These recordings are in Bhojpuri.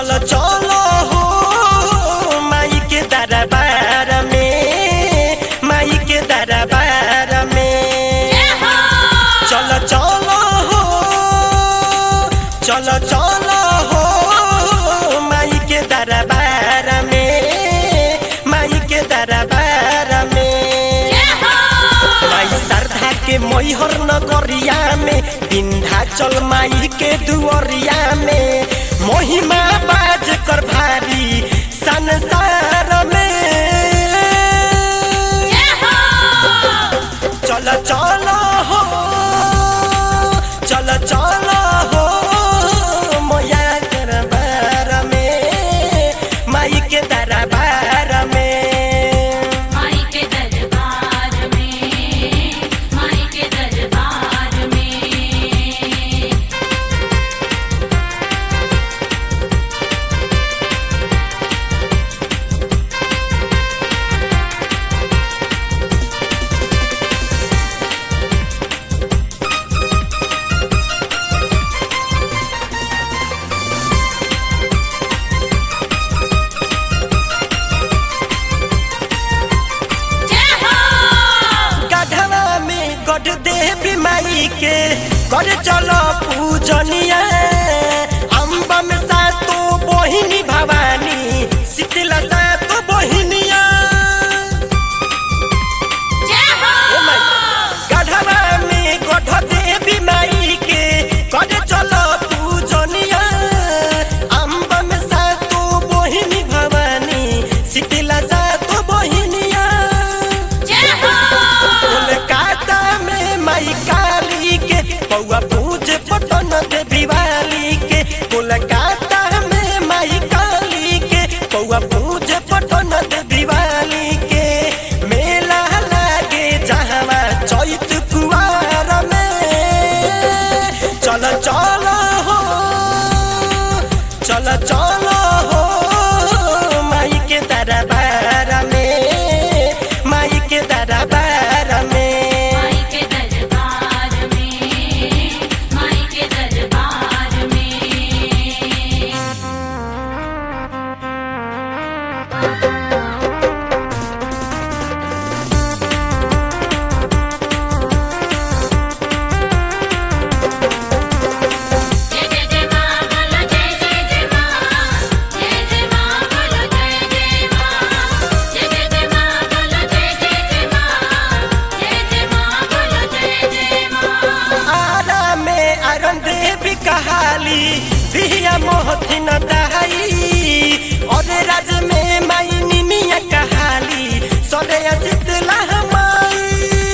चलो चलो हो माई के दरबार में माई के दरबार में चलो चलो हो चलो चलो हो माई के दरबार में माई के दरबार में माई श्रद्धा के मैहर नगरिया में विंध्याचल माई के दुअरिया में महिमा बाज कर भारी संसार में चल चल हो चल चल हो मोया दरबार में माई के दरबार में माई के दरबार में माई के दरबार में जय हो गढ़वा में गढ़ देवी माई के कर चलो पूजनिया अम्बा में सातो बहिनी भवानी शीतला सातो बहिनिया जय हो ए माई, गढ़वा में गढ़ देवी माई के कर चलो पूजनिया अम्बा में सातो बहिनी भवानी शीतला सातो बहिनिया जय हो कोलकाता में माई काली के पौआ पूज पटन देवी वाली के कोलकाता में माई काली के पौआ पूज पटन देवी वाली के मेला लागे जहवा चैत कुआर में चल चल हो चल चल हो माई के दरबार में माई के दरबार में माई के दरबार में माई के दरबार में जय जय जय मां बोलो जय जय जय मां जय जय मां बोलो जय जय मां जय जय जय मां बोलो जय जय जय मां जय जय मां बोलो जय जय मां आरा में अरन देवी कहाली दिया मोहथिन दहाई और राज में माई निमिया कहाली सरे शीतला माई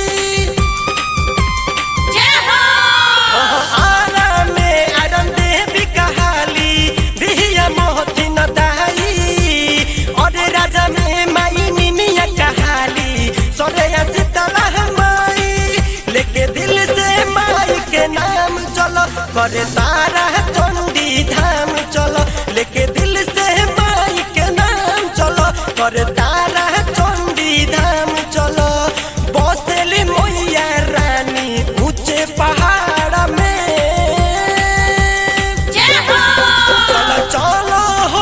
जय हो ओहो आरा में अरन देवी कहाली दिया मोहथिन दहाई और राज में माई निमिया कहाली सरे शीतला माई लेके दिल से माई के नाम चलो करे तारा चंडी धाम चलो लेके दिल से माई के नाम चलो करे तारा चंडी धाम चलो बसेली मैया रानी ऊंचे पहाड़ में जय हो चलो चलो हो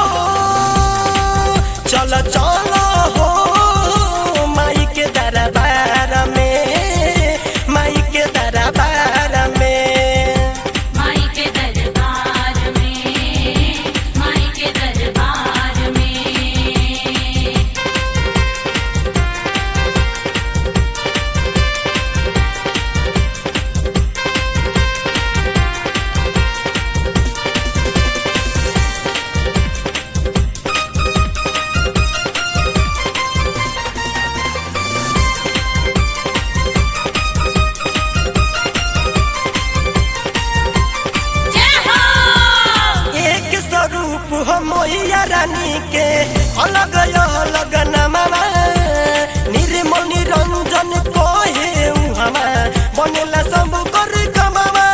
चलो चलो हो माई के दरबार में माई के दरबार में माई के दरबार में माई के दरबार में जय हो एक स्वरूप हो मैया रानी के अलग अलग नमवा निर्मल निरंजन कहे हमा बनेला सब कर कमावा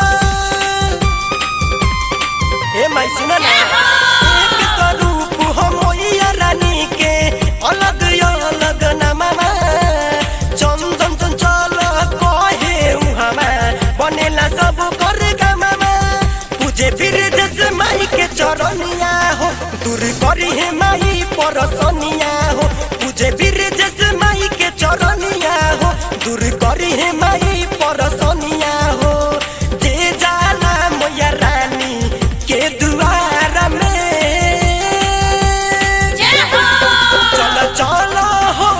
ए माई सुन ना एक स्वरूप हो मैया रानी के अलग अलग नमवा चंदन चंचल कहे हमा बनेला सब कर कमावा पूजे फिर जैसे माई के चरण चरनिया हो दूर करी है माई परसनिया हो तुझे वीर जैसे माई के चरनिया हो दूर करी है माई परसनिया हो जे जाला मैया रानी के दुआर में जय हो चल चल हो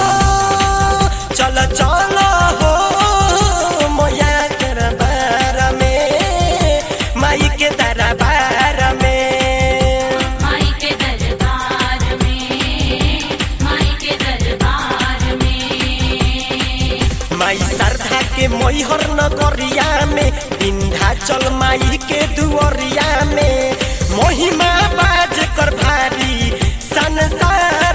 चल चल हो मैया के दरबार में माई के दरबार में माई के दरबार में माई के दरबार में माई श्रद्धा के मैहर नगरिया में विंध्याचल माई के दुअरिया में महिमा बाज कर भारी संसार